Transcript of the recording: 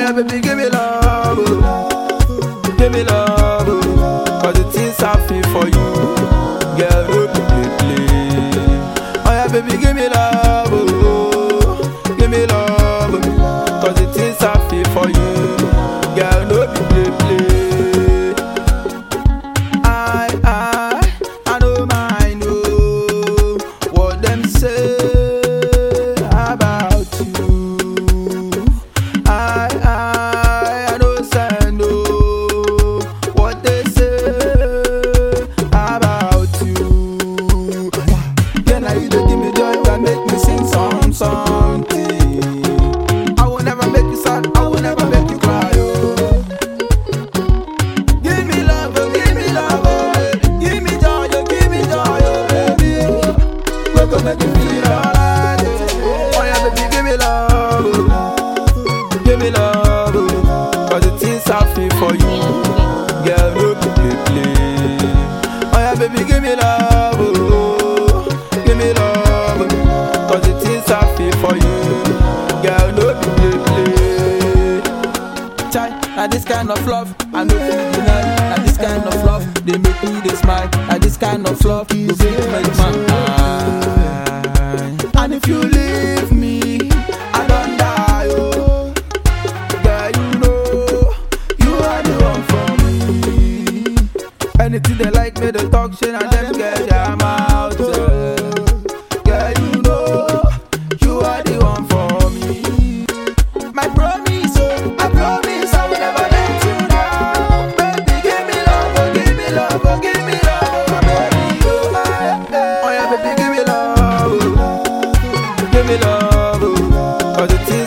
yeah, baby, give me love. oh. Give me love. oh. Cause the things I feel for you. Girl, no be play play. Oh yeah, baby, give me love. oh. Give me love. oh. Cause the things I feel for you. Girl, no be play play. I, I, I know mine, oh, what them say about you. I, I, I know send, oh, what they say about you. Yeah, now you don't give me joy, that make me sing some something. I will never make you sad, I will never make you cry, oh. Give me love, oh, give me love, oh, baby. Give me joy, oh, give me joy, oh, baby. We gon' make you feel alright. Oh yeah, baby, give me love, oh. give me love, oh. Cause the things I feel for you, girl, no be play play. Oh yeah, baby, give me love, oh. give me love, oh. Cause the things I feel for you, girl, no be play play. Chai, now this kind of love, I know feel deny. Now this kind of love, they make me they smile. Now this kind of love, you feel make man high. And if you leave me, I don't die. Oh, girl, you know you are the one for me. Anything they like me, they talk shit and them get their mouth. Yeah. Girl, you know you are the one for me. My promise, oh, I promise I will never let you down. Baby, give me love, oh, give me love, oh, give me love, oh, baby, oh, ah, eh. oh yeah, baby, give me love, oh, give me love, oh, 'cause the things